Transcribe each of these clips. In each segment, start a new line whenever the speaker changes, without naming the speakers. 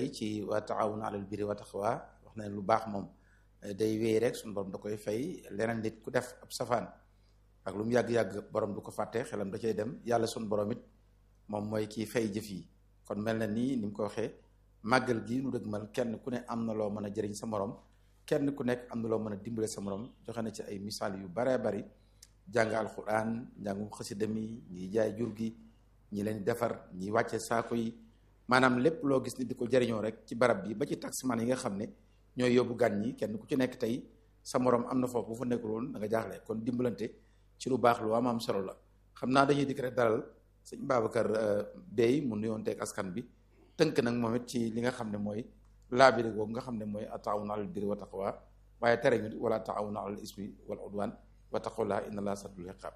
tey ci wa taawun alal birri wa taqwa wax na lu baax moom day wéy rek suñu borom da koy fay leneen nit ku def ab safaan ak lu mu yàgg-yàgg borom du ko fàtte xelam da cay dem yàlla suñu borom it moom mooy kii fay jëf yi kon mel na nii ni mu ko waxee màggal gi nu dëgmal kenn ku ne am na loo mën a jëriñ sa morom kenn ku nekk am na loo mën a dimbale sa morom joxe na ci ay misaal yu baree bari jàng alxuraan njàngum xasida mi ñi jaay jur gi ñi leen defar ñi wàcce saako yi maanaam lépp loo gis ni di ko jëriñoo rek ci barab bi ba ci taximan yi nga xam ne ñooy yóbbu gan ñi kenn ku ci nekk tey sa morom am na foofu bu fa nekkul woon da nga jaaxle kon dimbalante ci lu baax lu am am solo la xam naa dañuy dikk rek dalal sëñ Babacar Bey mu nuyoon teeg askan bi tënk nag moom it ci li nga xam ne mooy laabiri googu nga xam ne mooy ataawuna alal birri wa taqwa waaye tere ñu wala taawuna alal ismi wal udwan wattaqullaha inna allaha sadul iqab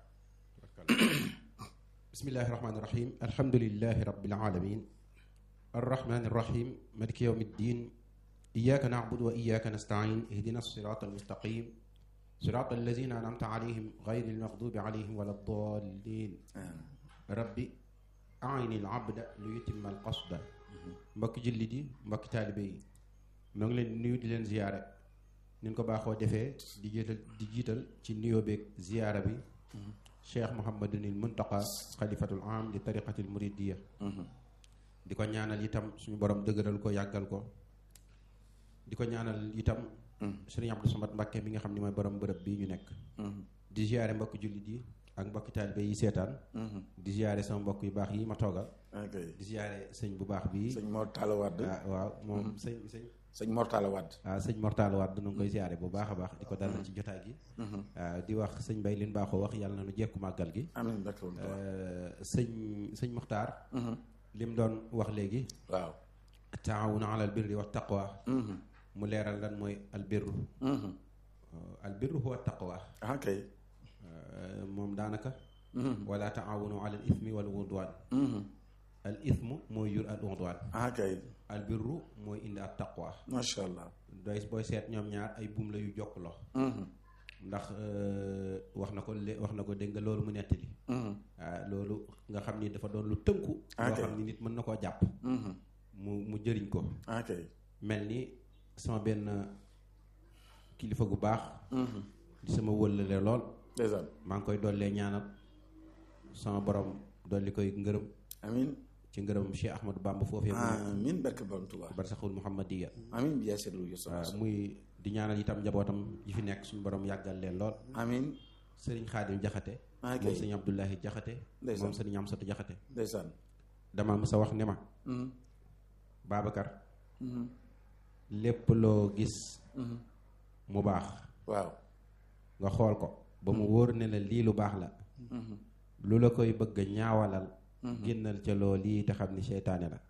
bismillahi rahmaani rahim alhamdulilahi rabbil alamin arrahmani rahim maliki yawmi ddin iyyaka na'budu wa iyyaka nasta'in ihdina sirata almustaqim sirata allazina an'amta alayhim ghayri almaghdubi alayhim wala ddallin rabbi a'ini al-abda li yutimma al-qasda mbokki jullit yi mbokki taalibe yi ñoo ngi leen di nuyu di leen ziyaare ni ñu ko baaxoo defee di jiital di jiital ci nuyoo beeg ziyaara bi cheikh Mouhamadunil Muntaqa xalifatul am di tariqatil muridiya di ko ñaanal itam suñu borom dëgëral ko yàggal ko di ko ñaanal itam sëriñ Abdou Samad Mbàkke mi nga xam ne mooy borom bërëb bii ñu nekk di ziyaare mbokki jullit yi ak mbokki taalibe yi seetaan di ziyaare sama mbokk yu baax yi ma toogal di ziyaare sëñ bu baax bi
sëñ Mor Talla Wade
waaw moom sëñ sëñ
sëñ Mor Talla Wade
waaw sëñ Mor Talla Wade nu ngi koy ziyaare bu baax a baax di ko dalal ci jotaay gi waaw di wax sëñ Bay lin baaxoo wax yàlla na nu jekku màggal gi
amiin
sëñ sëñ Muxtaar lim doon wax léegi
waaw
taawuna alal birri wa taqwa mu leeral lan mooy albirru albirru huwa taqwa
ok
moom daanaka wala taawunu alal ismi wal udwan al ismu mooy jur al udwan
ok
al birru mooy indi at taqwa
macha allah
doy booy seet ñoom ñaar ay buum la yu jokk lox ndax wax na ko lé wax na ko dégg nga loolu mu nettali waaw loolu nga xam ni dafa doon lu tënku loo xam ni nit mën na koo jàpp mu mu jëriñ ko
ok
mel ni sama benn kilifa gu baax di sama wëllale lool
ndeysaan
maa ngi koy dollee ñaanal sama borom dolli koy ngërëm
amin
ci ngërëm Cheikh Ahmadou Bamba foofee
amin barke borom Tuubaa
barsaxul Muhammadiya
amin bi yaa seetlu yu
waaw muy di ñaanal itam njabootam yi fi nekk suñu borom yàggal leen lool
amin
sëriñ Xaadim Jaxate moom sëriñ Abdullahi Jaxate moom sëriñ Amsatu Jaxate
ndeysaan
dama mësa wax ne ma Babacar lépp loo gis mu baax
waaw
nga xool ko ba mu wóor ne la lii lu baax la lu la koy bëgg a ñaawalal génnal ca loo lii te xam ni seytaane la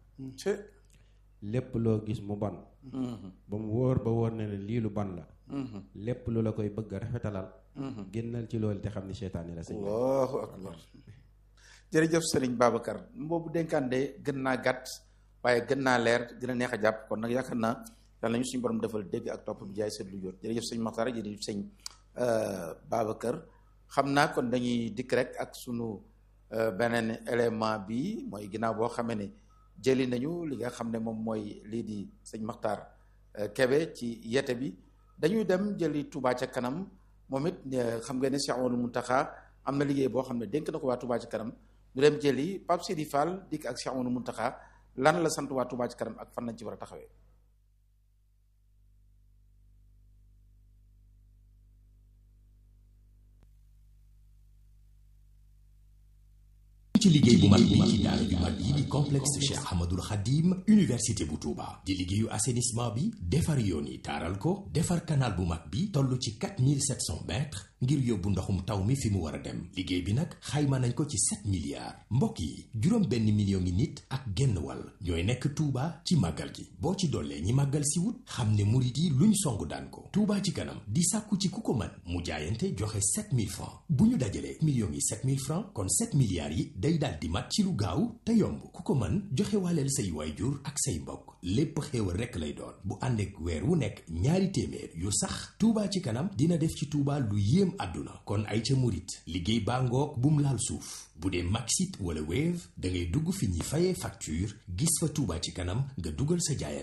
lépp loo gis mu bon ba mu wóor ba wóor ne la lii lu bon la lépp lu la koy bëgg a rafetalal génnal ci loolu te xam ni seytaane la sëñ
allahu akbar jërëjëf sëriñ Babacar boobu dénkaan de gën naa gàtt waaye gën naa leer gën a neex a jàpp kon nag yaakaar naa yàlla nañu suñu borom defal dégg ak topp bi jaay seet lu jot jërëjëf sëñ Maxtaar jërëjëf sëñ Babacar xam naa kon dañuy dikk rek ak sunu beneen élément bi mooy ginnaaw boo xamee ne jëli nañu li nga xam ne moom mooy lii di sëñ Maxtaar Kebe ci yete bi dañuy dem jëli Touba ca kanam moom it xam nga ne Cheikh Amadou Muntaxa am na liggéey boo xam ne dénk na ko waa Touba ca kanam ñu dem jëli Pape Sidi Fall dikk ak Cheikh Amadou Muntaxa lan la sant waa Touba ca kanam ak fan lañ ci war a taxawee.
ci liggéey bu mag bi ci daara ju mag yi di complexe Cheikh Ahmadul Khadim université bu Touba di liggéeyu assainissement bi defar yoon yi taaral ko defar canal bu mag bi toll ci 4700 mètres ngir yóbbu ndoxum taw mi fi mu war a dem liggéey bi nag xayma nañ ko ci 7 milliards mbokk yi juróom benn million ngi nit ak genn wàll ñooy nekk Touba ci màggal gi boo ci dollee ñi màggal si wut xam ne murit yi luñ song daan ko Touba ci kanam di sàkku ci ku ko mën mu jaayante joxe 7000 francs bu ñu dajalee millions yi 7000 francs kon 7 milliards yi day daal di mat ci lu gaaw te yomb ku ko mën joxe waaleel say waayjur ak say mbokk lépp xéewal rekk lay doon bu ànd ak weer wu nekk ñaari téeméer yu sax Touba ci kanam dina def ci Touba lu yéem àdduna kon ay ca murit liggéey baa ngoog bum laal suuf bu dee Maxit wala Wave da ngay dugg fi ñuy fayee facture gis fa Touba ci kanam nga dugal sa jaayante